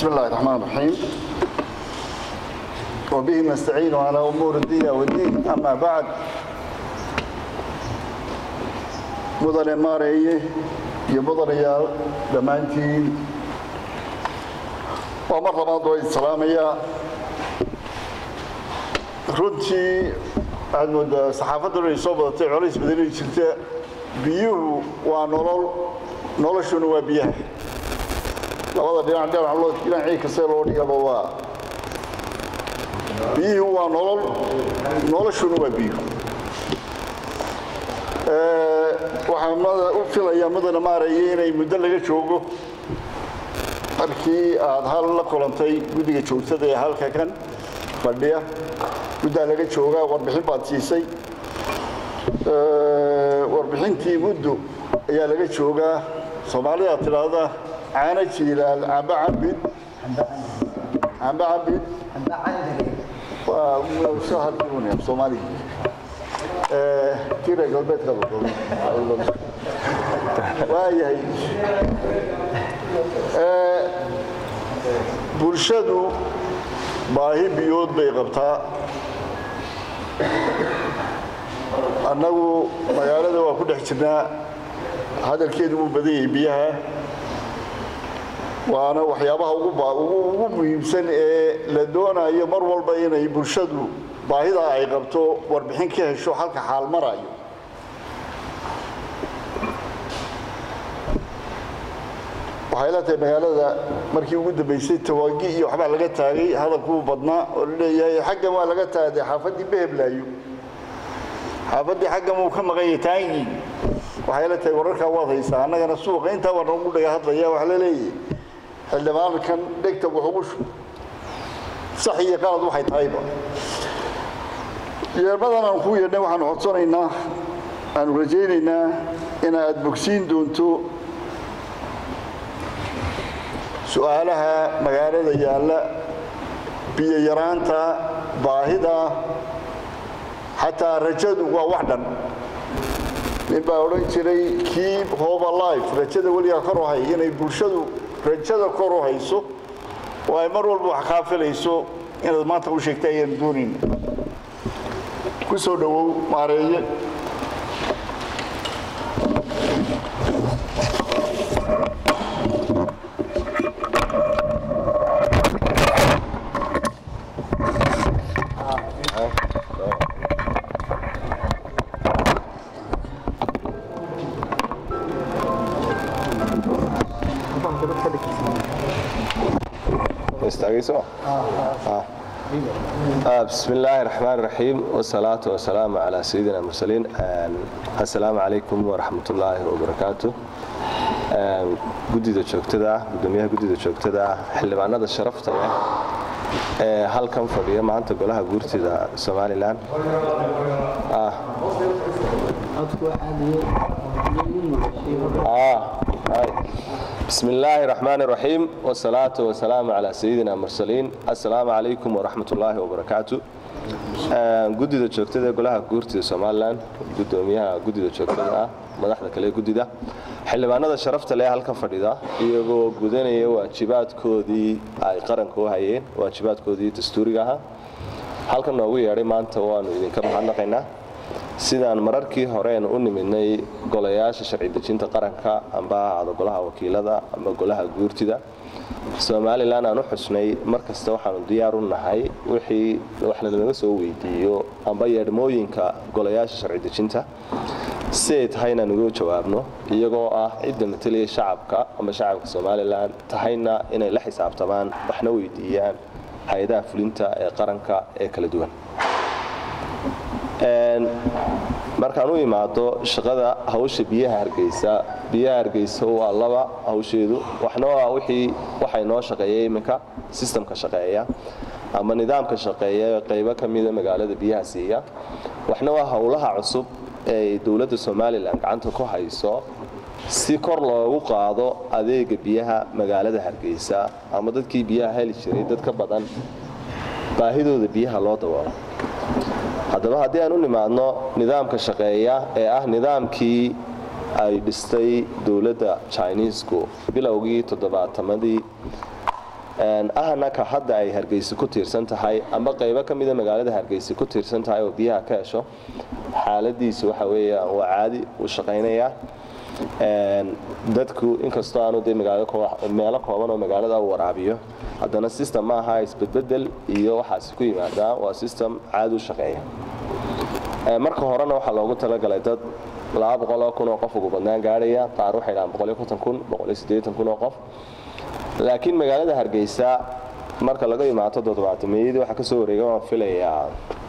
بسم الله الرحمن الرحيم وبه نستعين على أمور الدين والدين أما بعد مدن ماري يمدن يا دمانتين ومر رمضان السلامية runtii waxaad moodaa saxaafaddan ay soo badatay colays badani jirta biyuhu waa nolol noloshuna waa biyaha labada dhinac dhinac loo dhinacii kasta loo dhigaba waa biyuhu waa nolol noloshuna waa biyuhu waxaan mada u filayaa mudana maaraya inay muddo laga joogo markii aad hal la kulantay guddiga joogtada ee halka kan fadhiya muddaa laga joogaa warbixin baad siisay warbixintii muddo ayaa laga joogaa soomaalidaad tidhaahda caano jiilaal camba cambid camba cambid waa soo hadlunaya soomaaliga tira galbeedka waayahay bulshadu baahi biyood bay qabtaa annagu magaalada waa ku dhex jirnaa hadalkeedu wuu badan yahay biyaha waana waxyaabaha ugu muhiimsan ee la doonayo mar walba inay bulshadu baahidaa ay qabto warbixin ka hesho halka xaal marayo waxay la tahay magaalada markii ugu dambaysay tawaagi iyo waxbaa laga taagay hadalkuu badnaa oo la leeyahay xaggan waa laga taagay xaafaddii beheblaayo xaafaddii xaggan wuu ka maqan yahay taangii waxay la tahay wararkaa waad haysaa annagana suuqa intaa baa nagu dhaga hadlaya waxa la leeyahay xildhibaankan dhegta wuxugu sax iyo qalad waxay tahayba yeermadan aan kuu yeedhnay waxaanu codsanaynaa aanu rajaynaynaa in aad bogsiin doonto su-aalaha magaalada yaalla biyo yaraanta baahida xataa rajadu waa wax dhan nin baa odhan jiray keep hope alive rajada weligaa kor u hay inay bulshadu rajada kor u hayso oo ay mar walba wax kaafilayso inaad maanta u sheegta ayaan doonayna ku soo dhowow maareeye بسم الله الرحمن الرحيم والصلاة والسلام على سيدنا المرسلين السلام عليكم ورحمة الله وبركاته gudida joogtada gudoomiyaha gudida joogtada xildhibaanada sharafta leh ee halkan fadhiya maanta golaha guurtida somalilan بسم الله الرحمن الرحيم والصلاة والسلام على سيدنا المرسلين السلام عليكم ورحمة الله وبركاته gudida joogtada ee golaha guurtida somalilan gudoomiyaha gudida joogtada ah madaxda kale ee gudida xildhibaanada sharafta leh halkan fadhida iyagoo gudanaya waajibaadkoodii ay qaranka u hayeen waajibaadkoodii dastuuriga ahaa halkan noogu yeedhay maanta waanu idinka mahadnaqaynaa sidaan mararkii horeen u nimidnay golayaasha sharci dejinta qaranka amba ha ahaado golaha wakiilada amba golaha guurtida somalilan aan u xusnay mar kasta waxaanu diyaar u nahay wixii waxna lanaga soo weydiiyo amba yeedhmooyinka golayaasha sharci dejinta si ay tahay inaan uga jawaabno iyagoo ah cidda matalaya shacabka amba shacabka somalilan tahayna inay la xisaabtamaan waxna weydiiyaan hay-adaha fulinta ee qaranka ee kala duwan markaan u imaado shaqada hawsha biyaha hargeysa biyaha hargeysa waa laba hawsheedu waxna waa wixii waxay noo shaqeeya iminka sistamka shaqeeya ama nidaamka shaqeeya qaybo ka mida magaalada biyaha siiya waxna waa howlaha cusub ee dowladda somalilan gacanta ku hayso si kor loogu qaado adeega biyaha magaalada hargeysa ama dadkii biyaha heli jiray dad ka badan baahidooda biyaha loo daboolo haddaba haddii aan u nimaadno nidaamka shaqeeya ee ah nidaamkii ay dhistay dowladda jiniisku bilowgii toddobaatamadii ahna ka hadda ay hargeysa ku tiirsan tahay amba qaybo ka mida magaalada hargeysa ku tiirsan tahay oo biyaha ka hesho xaaladiisu waxa weeyaan waa caadi uu shaqaynayaa dadku inkastoo aanu dee meelo kooban oo magaalada u waraabiyo haddana system ma aha isbedbedel iyo waxaasi ku yimaadaa waa system caadi u shaqeeya marka horena waxaa loogu talagalay dad laba boqoloo kun oo qof ugu badnaan gaadhaya qaar waxay dhahaan boqoliyo konton kun boqoliyo siddeetan kun oo qof laakiin magaalada hargeysa marka laga imaado toddobaatameeyadii waxaa ka soo wareega waan filayaa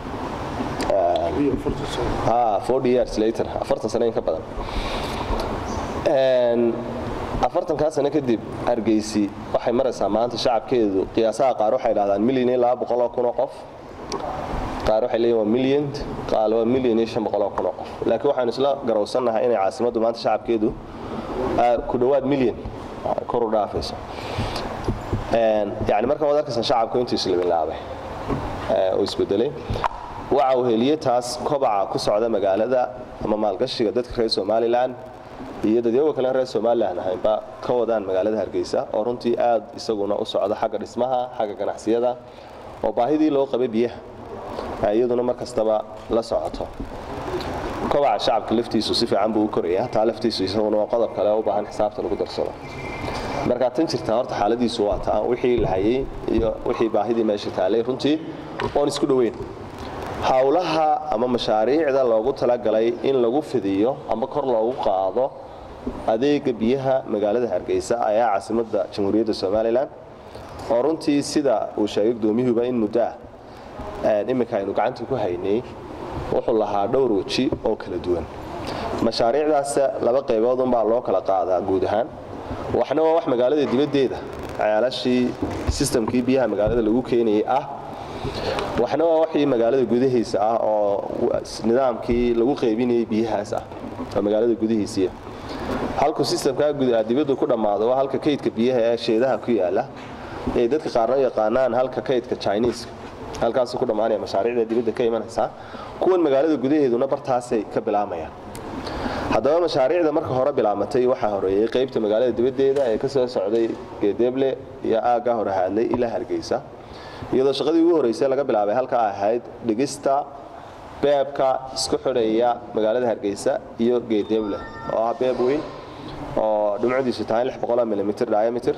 forty years later afartan sano in ka badan afartankaa sano kadib hargeysi waxay maraysaa maanta shacabkeedu qiyaasaha qaar waxay dhahdaan milyan iyo laba boqoloo kun oo qof qaar waxay leeyihin waa milyan qaar waa milyan iyo shan boqoloo kun oo qof laakiin waxaanu isla garowsannahay inay caasimaddu maanta shacabkeedu ku dhowaad milyan kor u dhaafayso yani marka waad arkaysaa shacabku intuu islabilaabay oo isbedelay waxa uu heliyey taas kobaca ku socda magaalada ama maalgashiga dadka reer somalilan iyo dadyaga kale reer somalilan ahaynba ka wadaan magaalada hargeysa oo runtii aad isaguna u socda xagga dhismaha xagga ganacsiyada oo baahidii loo qabay biyaha iyaduna mar kastaba la socoto kobaca shacabka laftiisu si fiican buu u koraya taa laftiisu isaguna waa qodob kale u baahan xisaabta lagu darsado markaa tan jirtaa horta xaaladiisu waa taa wixii la hayay iyo wixii baahidii meesha taalay runtii oon isku dhoweyn howlaha ama mashaariicda loogu talagalay in lagu fidiyo ama kor loogu qaado adeega biyaha magaalada hargeysa ayaa caasimadda jamhuuriyadda somalilan oo runtii sida uu sheegay gudoomiyuhuba in muddo ah iminka aynu gacanta ku haynay wuxuu lahaa dhowr weji oo kala duwan mashaariicdaas laba qaybood unbaa loo kala qaadaa guud ahaan waxna waa wax magaalada dibaddeeda ceelashii sistamkii biyaha magaalada lagu keenayay ah waxna waa waxii magaalada gudahiisa ah oo nidaamkii lagu qaybinayay biyahaas ah oo magaalada gudahiisiiya halku sistamkaa dibaddu ku dhammaado waa halka kaydka biyaha ee sheedaha ku yaala ay dadka qaarna u yaqaanaan halka kaydka chineeska halkaasuu ku dhammaanaya mashaariicda dibadda ka imanaysaa kuwan magaalada gudaheeduna bartaasay ka bilaamayaan haddaba mashaariicda marka hore bilaamatay waxaa horeeyey qaybta magaalada dibaddeeda ee ka soo socday geedeeble iyo aagga hore haadlay ilaa hargeysa iyadoo shaqadii ugu horreysay laga bilaabay halka ahayd dhigista beebka isku xidhaya magaalada hargeysa iyo geedeeble oo ah beeb weyn oo dhimcadiisu tahay milimitir diameter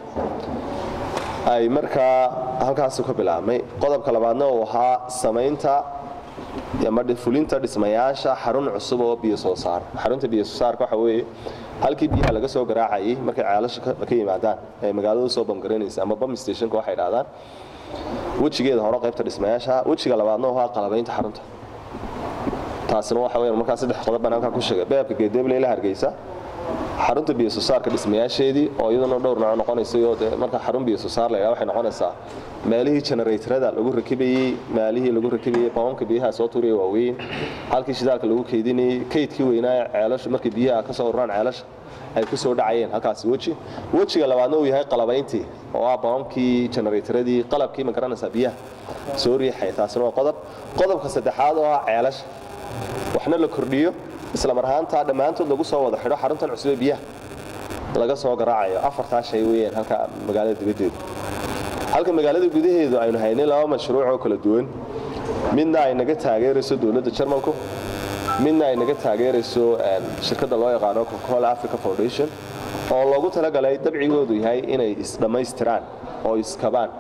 ay markaa halkaasu ka bilaabmay qodobka labaadna uu ahaa samaynta ama fulinta dhismayaasha xarun cusub oo biyo soo saar xarunta biyo soo saarka waxa weeye halkii biyaha laga soo garaacayay markay ceelasha ka yimaadaan ee magaalada usoo bamgaranaysa ama bam stationka waxay dhahdaan wejigeeda hore qaybta dhismayaasha wejiga labaadna uu ahaa qalabaynta xarunta taasina waxa weeyaan markaa saddex qodob baan halkaa ku sheegay beebka geedeeble ila hargeysa xarunta biyo soo saarka dhismayaasheedii oo iyaduna dhowr nooc noqonaysay oo dee marka xarun biyo soo saar la yidhaha waxay noqonaysaa meelihii generatorada lagu rakibayey meelihii lagu rakibayey bamamka biyaha soo tuuraya waaweyn halkii shidaalka lagu keydinayey kaydkii weynaa ceelasha markii biyaha ka soo ururaan ceelasha ay ku soo dhacayeen halkaasi weji wejiga labaadna uu yahay qalabayntii oo ah bamamkii generatoradii qalabkii ma garanaysaa biyaha soo riixaya taasina waa qodob qodobka saddexaad oo ah ceelasha waxna la kordhiyo isla mar ahaantaa dhammaantood lagu soo wada xidho xaruntan cusube biyaha laga soo garaacayo afartaa shay weeyaan halka magaalada dibaddeedu halka magaalada gudaheedu aynu haynay laba mashruuc oo kala duwan midna ay naga taageerayso dowladda jarmalku midna ay naga taageerayso shirkadda loo yaqaano coca-cola africa foundation oo loogu talagalay dabcigoodu yahay inay isdhammaystiraan oo iskabaan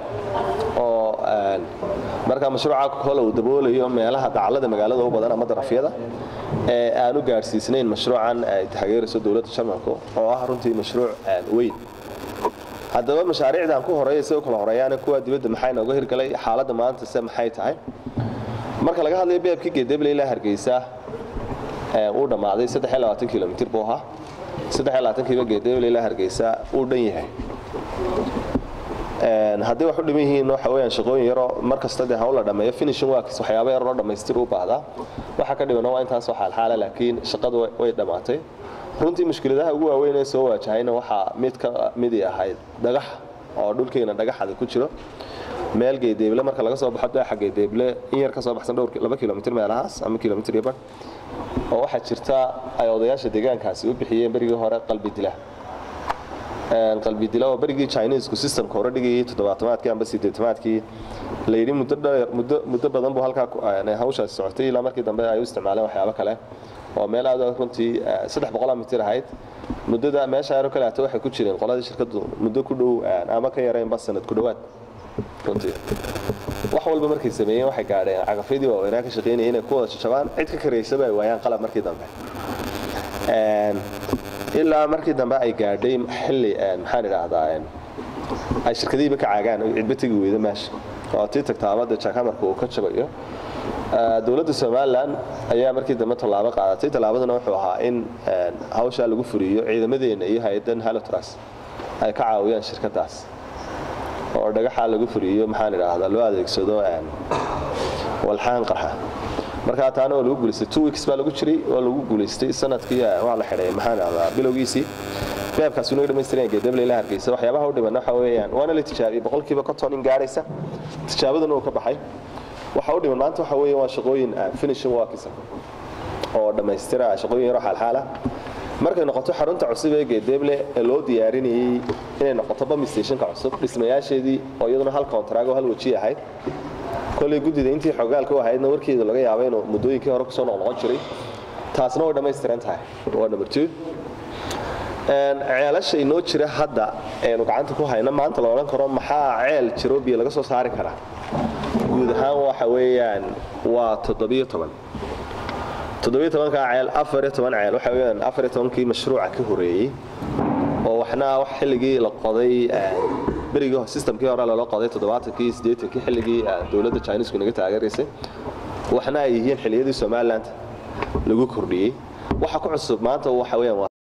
oo markaa mashruuca coca-cola uu daboolayo meelaha dacallada magaalada u badan ama darafyada ee aanu gaadhsiisnayn mashruucan ay taageerayso dowladda jarmalku oo ah runtii mashruuc weyn haddaba mashaariicdan ku horeeya si u kala horeeyaan kuwa dibadda maxay nooga hirgalay xaaladda maanta se maxay tahay marka laga hadlayo beebkii geedeble ilaa hargeysa uu dhammaaday kilomitr buu ahaa kiiba geedeble ilaa hargeysa uu dhan yahay haddii wax u dhiman yihiin waxa weyaan shaqooyin yaroo mar kasta dee hawl la dhameeyo finishing works waxyaaba yaroo dhammaystir u baahdaa waxa ka dhiman waa intaasoo xaalxaala laakiin shaqadu way dhammaatay runtii mushkiladaha ugu waaweyn ee soo waajahayna waxaa mid ka midii ahayd dhagax oo dhulkeena dhagaxada ku jiro meel geedeeble marka laga soo baxo daaxa geedeeble in yar ka soo baxsan dhowr laba kilomitr meelahaas ama kilomitr iyo bar oo waxaa jirta ay odayaasha deegaankaasi u bixiyeen berigii hore qalbi dila qalbi dila oo berigii chinesku systemka hore dhigayay toddobaatamaadkii amba sideetamaadkii la yidhi muddo dheer muddo muddo badan buu halkaa hawshaasi socotay ilaa markii dambe ay u isticmaaleen waxyaabo kale oo meel aad runtii saddex boqol mitir ahayd muddada meesha aero kale hata waxay ku jireen qoladii shirkadu muddo ku dhow ama ka yareenba sanad ku dhowaad runtii wax walba markay sameeyeen waxay gaadheen cagafyadii waaweynaa ka shaqeynaya inay ku wada jajabaan cid ka karaysaba ay waayaan qalab markii dambe ilaa markii dambe ay gaadhay xilli maxaan idhaahdaa ay shirkadihiiba ka caagaan oo cidba tegi weyda meesha oo tii tagtaabada jaakamarka uu ka jabayo dowladda somalilan ayaa markii dambe tallaabo qaadatay tallaabaduna wuxuu ahaa in hawshaa lagu furiyo ciidamadeena iyo hay-adan halotras ay ka caawiyaan shirkadaas oo dhagaxaa lagu furiyo maxaan idhaahdaa loo adeegsado walxaan qarxa markaa taana waa lagu guulaystay two weeks baa lagu jiray waa lagu guulaystay sanadkii waa la xidhay maxaan idhahdaa bilowgiisii beebkaas unaga dhamaystiran geedable ilaa hargeysa waxyaabaha u dhiman waxa weeyaan waana la tijaabiyey boqolkiiba konton in gaadhaysa tijaabaduna uu ka baxay waxa u dhiman maanta waxa weeye waa shaqooyin finishing workisa oo dhammaystira shaqooyin yaroo xaalxaala markay noqoto xarunta cusub ee geedeeble ee loo diyaarinayey inay noqoto bami stationka cusub dhismayaasheedii oo iyaduna hal kontraag oo hal weji ahayd kolley guddida intii xogaalka u ahaydna warkeeda laga yaaba inuu muddooyinkii hore kusoo noqnoqon jiray taasna way dhammaystiran tahay waa number two ceelasha inoo jira hadda aynu gacanta ku hayno maanta la odhan karo maxaa ceel jiroobiya laga soo saari karaa guud ahaan waxa weeyaan waa toddobiyo toban toddobiyo tobankaa ceel afariyo toban ceel waxa weeyaan afariyo tobankii mashruuca ka horeeyey oo waxna wax xilligii la qoday berigii systemkii hore loola qoday toddobaatankii siddeetankii xilligii dowladda chinesku inaga taageeraysay waxna ay yihiin xilliyadii somaliland lagu kordhiyey waxa ku cusub maanta waxa weeyaan waa